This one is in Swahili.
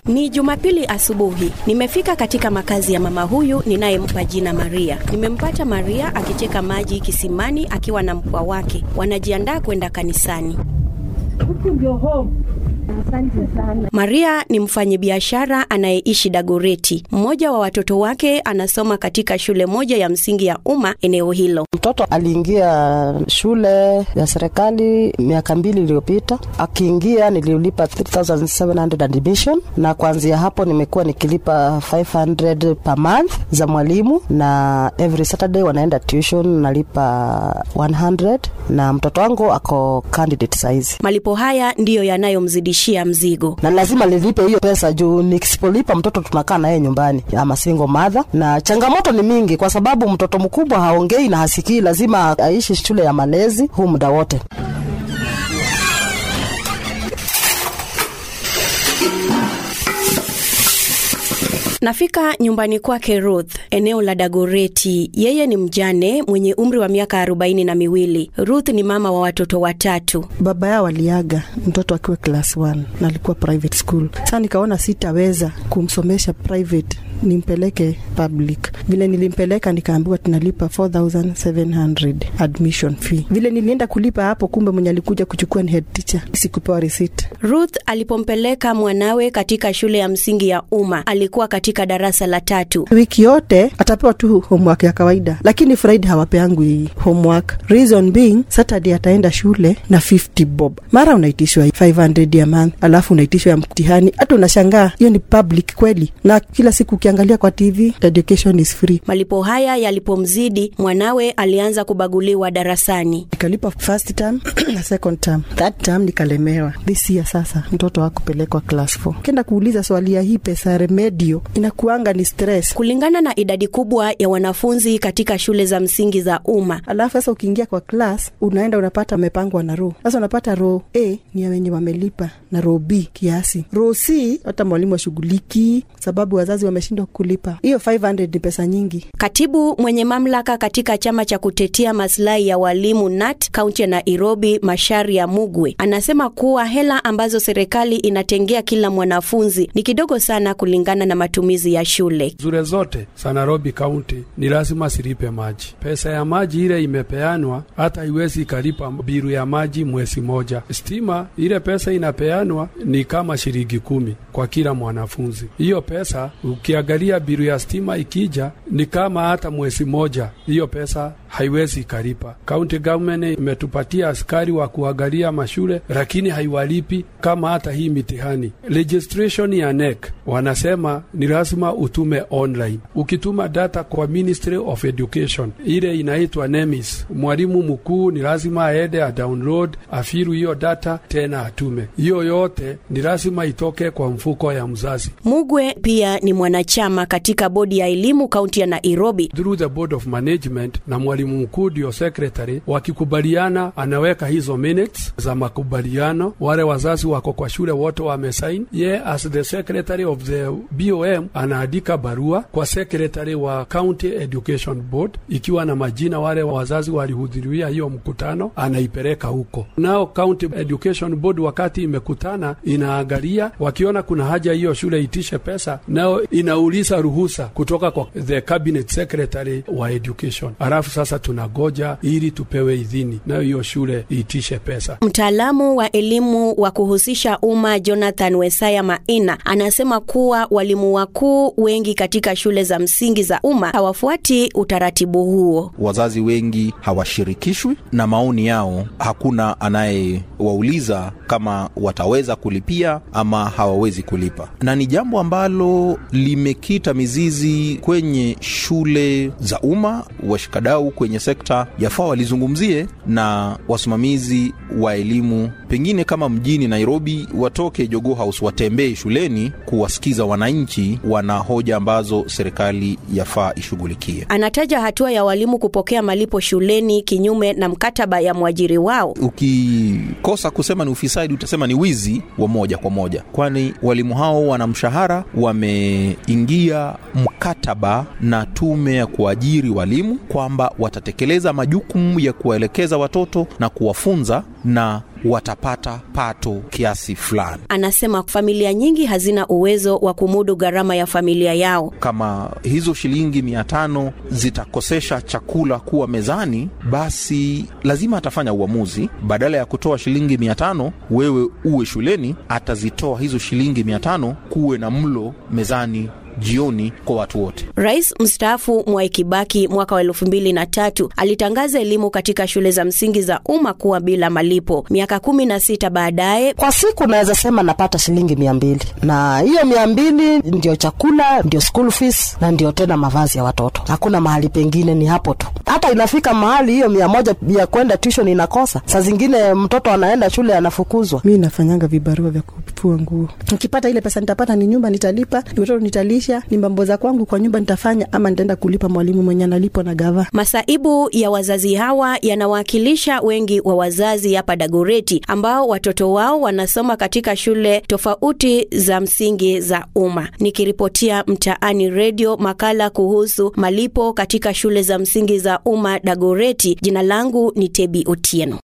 Ni Jumapili asubuhi. Nimefika katika makazi ya mama huyu ninayempa jina Maria. Nimempata Maria akicheka maji kisimani akiwa na mpwa wake. Wanajiandaa kwenda kanisani. Huku ndio home. Asante sana. Maria ni mfanyabiashara anayeishi Dagoreti. Mmoja wa watoto wake anasoma katika shule moja ya msingi ya umma eneo hilo. Mtoto aliingia shule ya serikali miaka mbili iliyopita. Akiingia nililipa 3700 admission, na kuanzia hapo nimekuwa nikilipa 500 per month za mwalimu, na every Saturday wanaenda tuition nalipa 100, na mtoto wangu ako candidate saizi Malipo haya ndiyo yanayomzidishia mzigo. na lazima nilipe hiyo pesa juu nikisipolipa mtoto tunakaa naye nyumbani ama single mother, na changamoto ni mingi kwa sababu mtoto mkubwa haongei na hasikii, lazima aishi shule ya malezi huu muda wote. Nafika nyumbani kwake Ruth, eneo la Dagoreti. Yeye ni mjane mwenye umri wa miaka arobaini na miwili. Ruth ni mama wa watoto watatu. baba yao aliaga mtoto akiwa class 1 na alikuwa private school. Sasa nikaona sitaweza kumsomesha private nimpeleke public. Vile nilimpeleka nikaambiwa tunalipa 4700 admission fee. Vile nilienda kulipa hapo, kumbe mwenye alikuja kuchukua ni head teacher, sikupewa receipt. Ruth alipompeleka mwanawe katika shule ya msingi ya umma alikuwa katika darasa la tatu. Wiki yote atapewa tu homework ya kawaida, lakini Friday hawapeangwi homework. Reason being Saturday ataenda shule na 50 bob, mara unaitishwa 500 ya month, alafu unaitishwa ya mtihani. Hata unashangaa hiyo ni public kweli? Na kila siku ukiangalia kwa TV the education is free. Malipo haya yalipomzidi, mwanawe alianza kubaguliwa darasani. Nikalipa first term na second term. Third term nikalemewa. This year sasa mtoto hakupelekwa class 4. Kenda kuuliza swali ya hii pesa ya remedio inakuanga ni stress. Kulingana na idadi kubwa ya wanafunzi katika shule za msingi za umma, Alafu sasa ukiingia kwa class unaenda unapata amepangwa na row. Sasa unapata row A ni ya wenye wamelipa na row B kiasi. Row C hata mwalimu ashughuliki sababu wazazi wameshindwa kulipa. Hiyo 500 ni pesa nyingi. Katibu mwenye mamlaka katika chama cha kutetea maslahi ya walimu NAT kaunti ya Nairobi, Masharia Mugwe, anasema kuwa hela ambazo serikali inatengea kila mwanafunzi ni kidogo sana kulingana na matumizi ya shule. Zure zote za Nairobi County ni lazima silipe maji. Pesa ya maji ile imepeanwa, hata haiwezi ikalipa biru ya maji mwezi moja. Stima ile pesa inapeanwa ni kama shilingi kumi kwa kila mwanafunzi. Hiyo pesa ukiangalia biru ya stima ikija ni kama hata mwezi moja, hiyo pesa haiwezi ikalipa. County government imetupatia askari wa kuangalia mashule, lakini haiwalipi kama hata hii mitihani. Registration ya NEC wanasema ni lazima utume online. Ukituma data kwa Ministry of Education ile inaitwa NEMIS, mwalimu mkuu ni lazima aende a download afiru hiyo data tena atume. Hiyo yote ni lazima itoke kwa mfuko ya mzazi. Mugwe pia ni mwanachama katika bodi ya elimu kaunti ya Nairobi. through the board of management na mwalimu mkuu ndio secretary, wakikubaliana anaweka hizo minutes za makubaliano. Wale wazazi wako kwa shule wote wamesain, ye as the secretary of the BOM anaandika barua kwa secretary wa county education board ikiwa na majina wale wazazi walihudhuria hiyo mkutano, anaipeleka huko. Nao county education board wakati imekutana, inaangalia wakiona kuna haja hiyo shule itishe pesa, nao inauliza ruhusa kutoka kwa the cabinet secretary wa education. Alafu sasa tunagoja ili tupewe idhini, nayo hiyo shule iitishe pesa. Mtaalamu wa elimu wa kuhusisha umma Jonathan Wesaya Maina anasema kuwa walimu wakuu wengi katika shule za msingi za umma hawafuati utaratibu huo. wazazi wengi hawashirikishwi na maoni yao. Hakuna anayewauliza kama wataweza kulipia ama hawawezi kulipa, na ni jambo ambalo limekita mizizi kwenye shule za umma. Washikadau kwenye sekta yafaa walizungumzie na wasimamizi wa elimu, pengine kama mjini Nairobi, watoke Jogoo House watembee shuleni kuwasikiza wananchi wana hoja ambazo serikali yafaa ishughulikie. Anataja hatua ya walimu kupokea malipo shuleni kinyume na mkataba ya mwajiri wao. Ukikosa kusema ni ufisadi, utasema ni wizi wa moja kwa moja, kwani walimu hao wana mshahara, wameingia mkataba na tume ya kuajiri walimu kwamba watatekeleza majukumu ya kuwaelekeza watoto na kuwafunza na watapata pato kiasi fulani. Anasema familia nyingi hazina uwezo wa kumudu gharama ya familia yao. Kama hizo shilingi mia tano zitakosesha chakula kuwa mezani, basi lazima atafanya uamuzi. Badala ya kutoa shilingi mia tano wewe uwe shuleni, atazitoa hizo shilingi mia tano kuwe na mlo mezani jioni kwa watu wote. Rais mstaafu Mwai Kibaki mwaka wa elfu mbili na tatu alitangaza elimu katika shule za msingi za umma kuwa bila malipo. Miaka kumi na sita baadaye, Kwa siku naweza sema napata shilingi mia mbili na hiyo mia mbili ndio chakula, ndio school fees na ndio tena mavazi ya watoto. Hakuna mahali pengine, ni hapo tu. Hata inafika mahali hiyo mia moja ya kwenda tuition inakosa. Saa zingine mtoto anaenda shule anafukuzwa. mi nafanyanga vibarua vya kufua nguo. Nikipata ile pesa nitapata, ni nyumba nitalipa, ni watoto nitalisha, ni mambo za kwangu kwa nyumba nitafanya, ama nitaenda kulipa mwalimu mwenye analipwa na gava. masaibu ya wazazi hawa yanawakilisha wengi wa wazazi hapa Dagoreti ambao watoto wao wanasoma katika shule tofauti za msingi za umma. Nikiripotia Mtaani Redio makala kuhusu malipo katika shule za msingi za umma Dagoreti, jina langu ni Tebi Otieno.